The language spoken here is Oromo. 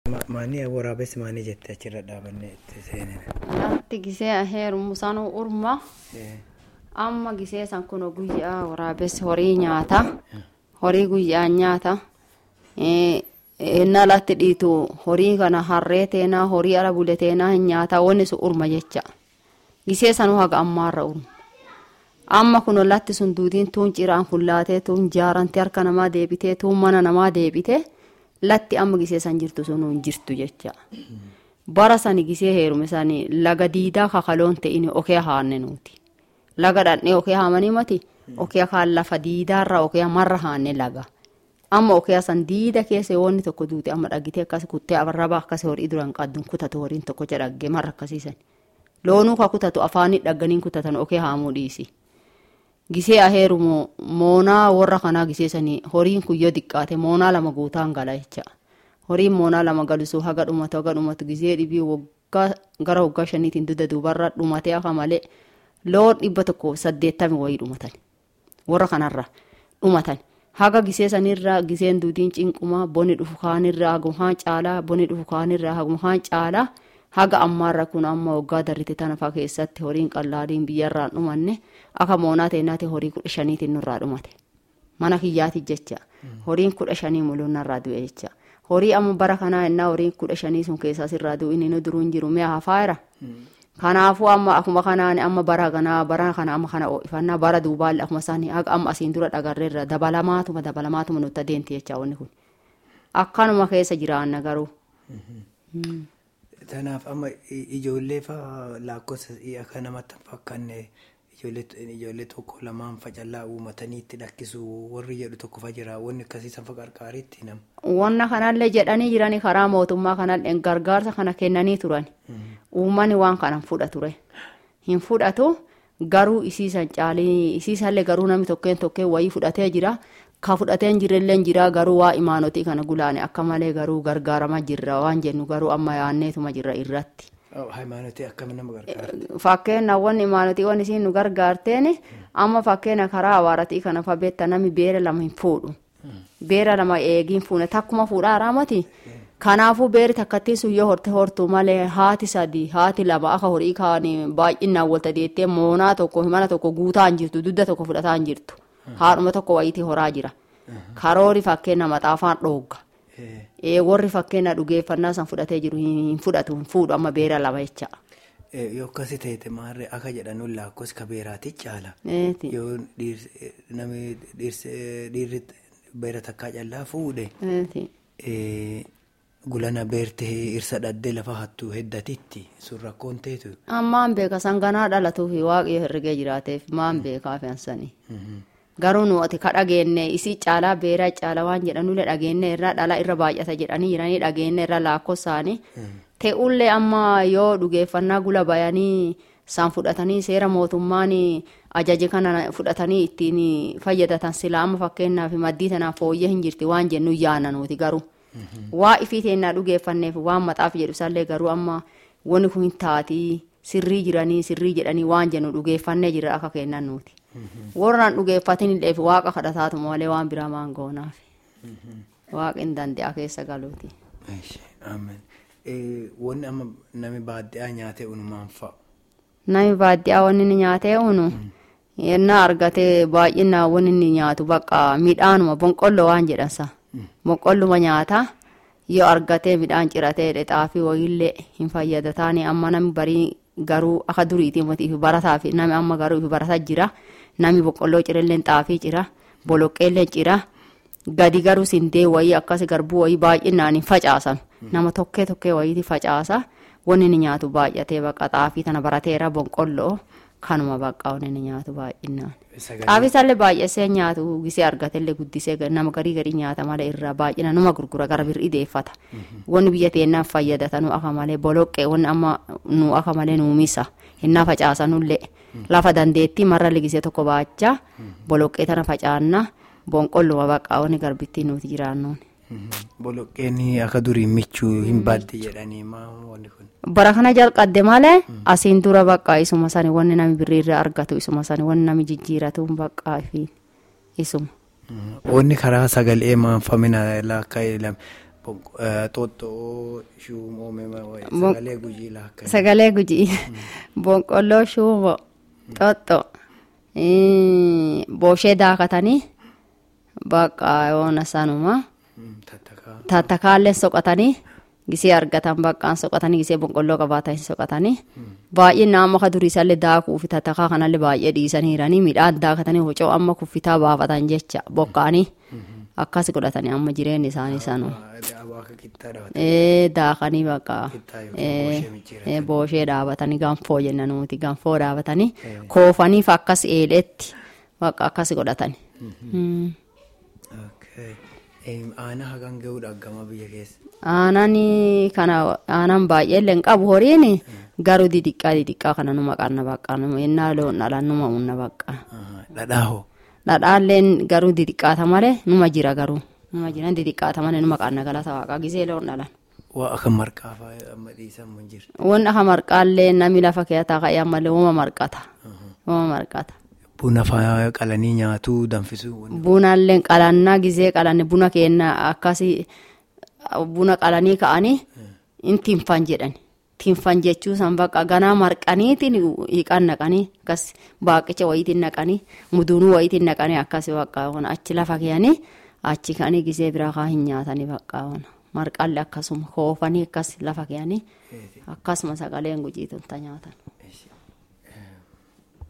Maanii waraabessi maanii jette achirra dhaabannee itti seenina. Lafti gisee heerumu sanuu urma. Amma gisee san kun guyyaa waraabessi horii nyaata. Horii guyyaa nyaata. Innaa latti dhiitu horii kana harree teenaa horii ala bule teenaa hin nyaata wanni sun urma jecha. Gisee sanuu haga ammaarra urma. Amma kun latti sun duudiin tuun ciraan fullaatee tuun jaarantii harka namaa deebitee tuun mana namaa deebitee latti amma gisee san jirtu sun hin jirtu jecha. Bara sani gisee heerume sani laga diidaa kakaloon ta'in okee haanne nuti. Laga dhandhee okee haamanii mati okee kaan lafa diidaarra okee marra haanne laga. Amma okee san diida keessa wanni tokko duute amma dhaggitee akkas kuttee abarraba akkas horii duraan qaddun kutatu horiin tokko jedhagge marra akkasiisan. Loonuu ka kutatu afaanii dhagganii kutatan okee haamuu dhiisi. Gisee aheerumu moonaa warra kanaa giseesanii horiin kun yoo xiqqaate moonaa lama guutaan gala jecha. Horiin moonaa lama galusuu haga dhumatu haga dhumatu gisee dhibii waggaa gara waggaa shaniitiin dudda duubarra dhumatee akka malee loon dhibba tokko saddeettami wayii dhumatan. Warra kanarra dhumatan. Haga gisee sanirraa giseen duudiin cinqumaa boni dhufu kaanirraa hagumaan caalaa boni dhufu kaanirraa hagumaan caalaa. haga ammaarra kun amma waggaa darrite tanafa keessatti horiin qallaadiin biyyarraan dhumanne akka moonaa teenaati horii kudha shaniitiin nurraa dhumate mana kiyyaati jecha horiin kudha shanii muluun narraa du'e jecha horii amma bara kanaa innaa horiin kudha shanii sun keessaa sirraa du'u inni nu duruun jiru mi'a hafaayira kanaafuu amma akkuma kanaan amma bara kanaa bara kana amma kana ifannaa bara duubaallee akkuma isaanii haga amma asiin dura dhagarreerra dabalamaatuma dabalamaatuma nutti adeemti jecha wanni kun akkanuma keessa jiraanna garuu. Kanaaf amma ijoollee fa'aa lakkoofsa akka namatti fakkaanne ijoollee tokko lamaan facallaa uummatanii itti dhakkisu warri jedhu tokko fa jira wanni akkasii sanfa qarqaariitti nama. Wanna kanallee jedhanii jiranii karaa mootummaa kanallee gargaarsa kana kennanii turan. Uummanni waan kana fudha ture. Hin fudhatu garuu isiisan caalii isiisallee garuu namni tokkeen tokkeen wayii fudhatee jira. Ka fudhateen jirellee jira garuu waa imaanotii kana gulaane akka malee garuu gargaarama jirra waan jennu garuu amma yaanneetuma jirra irratti. Hayimaanotii akkami nama gargaarti? Fakkeenyaawwan imaanotii waan isiin nu gargaarteen amma fakkeenya karaa awaaratii kana fa beekta namni beera lama hin fuudhu. Beera lama eegiin fuune takkuma fuudhaa araamati. Kanaafuu beeri takkattii sun yoo horte hortu malee haati sadii haati lama akka horii kaanii baay'inaan walta deettee moonaa tokko mana tokko guutaa hin jirtu dudda tokko fudhataa hin jirtu. haadhuma tokko wayitii horaa jira. Karoori fakkeenya maxaafaan dhoogga. Warri fakkeenya dhugeeffannaa san fudhatee jiru hin fudhatu hin fuudhu amma beera lama jecha. Yoo akkasi ta'e maarree akka jedhanuun lakkoofsi ka beeraati caala. Yoo namni dhiirri beera takkaa callaa fuudhe. Gulana beertee irsa dhaddee lafa hattuu heddatitti sun rakkoon teetu. Ammaan beeka sanganaa dhalatuufi waaqayyo herregee jiraateef maan beekaa fe'ansanii. Garuu nuti ka dhageenne isii caalaa beeraa caalaa waan jedhanullee dhageenne irraa dhala irra baay'ata jedhanii jiranii dhageenne irra laakkosaanii. Ta'ullee amma yoo dhugeeffannaa gula bayanii isaan fudhatanii seera mootummaan ajaje kana fudhatanii ittiin fayyadatan sila amma fakkeenyaaf maddii tanaaf fooyyee hin jirti waan jennu yaana nuti garuu. Waa ifii teennaa dhugeeffanneef waan maxaaf jedhu isallee garuu amma wanni kun taatii sirrii jiranii sirrii jedhanii waan jennu dhugeeffannee jira akka kennan nuti. Warraan dhugeeffatin illee waaqa kadhataatu malee waan biraa maan goonaaf. Waaqa hin danda'a keessa galuuti. Wanni amma nami baadiyyaa nyaatee unu maal fa'a? Nami baadiyyaa wanni inni nyaatee unu yennaa argatee baay'inaan wanni inni nyaatu bakka midhaanuma bonqolloo waan jedhansa. Boqqolluma nyaata yoo argatee midhaan ciratee xaafii wayiillee hin fayyadataani amma nami barii garuu akka duriitii mootiif barataa fi nami amma garuu ifi barataa jira nami boqqolloo cirelleen xaafii cira boloqqeellee cira gadi garuu sindee wayii akkas garbuu wayii baay'inaan hin facaasan nama tokkee tokkee wayiiti facaasa wanni inni nyaatu baay'atee baqa xaafii tana barateera boqqolloo kanuma baqqaa wanni inni nyaatu baay'inaan. Xaafiisallee baay'isee nyaatu gisee argatellee guddisee nama garii garii nyaata malee irraa baay'ina numa gurgura gara birrii deeffata. Wanni biyya teennaaf fayyadatan akka malee boloqqee wanni amma nu akka malee nuumisa hinnaa facaasanullee lafa dandeettii marra ligisee tokko baachaa boloqqee tana facaanna bonqolluma baqqaa wanni garbittii nuti jiraannuun. Boloqqeen akka durii michuu hin baadde jedhanii wanni kun. Bara kana jalqabde malee asiin dura baqqaa isuma sani wanni nami birriirra argatu isuma sani wanni nami jijjiiratu baqqaa fi isuma. Wanni karaa sagalee maanfamina laakkaa Xooxxoo shuumoome sagalee gujii laakka. Sagalee gujii boqqolloo shuumo xoxxo booshee daakatanii bakka yoona sanuma tattakaallee soqatanii gisee argatan baqqaan soqatanii gisee boqqolloo qabaatanii soqatanii baay'ee naannoo ka duriisallee daakuu fi tattakaa kanallee baay'ee dhiisaniiranii midhaan daakatanii hocoo amma kuffitaa baafatan jecha bokkaanii akkas godhatanii amma jireenya isaanii sanuma. daakanii bakka booshee dhaabatanii ganfoo jenna nuti ganfoo dhaabatanii koofaniif akkas eeleetti bakka akkas godhatani. Aanaa hagam gahuudha gama biyya keessa. Aanaan kana aanaan baay'ee illee hin qabu horiin garuu didiqqaa didiqqaa kana numa qaanna bakka innaa loon dhalan numa unna bakka. Dhadhaa hoo? Dhadhaalleen garuu didiqqaata malee numa jira garuu. Numa jiran didiqqaata malee numa qaanna galata waaqaa gisee loon dhalan. Waa akka marqaa fa'aa amma dhiisan mun jira. Wanni akka marqaallee namni lafa keessaa ka'ee ammallee uuma marqata. Uuma marqata. Buna fa'aa qalanii nyaatuu danfisuu. Bunallee qalannaa gisee qalanne buna kenna akkasii buna qalanii ka'anii in tinfan jedhani. Tinfan jechuu san bakka ganaa marqaniitiin hiiqan naqanii akkas baaqicha wayiitiin naqanii muduunuu wayiitiin naqanii akkasii bakka achi lafa keeyanii achi ka'anii gisee biraa kaa hin nyaatanii bakka marqallee akkasuma koofanii akkas lafa keeyanii akkasuma sagaleen gujiitu ta nyaatan.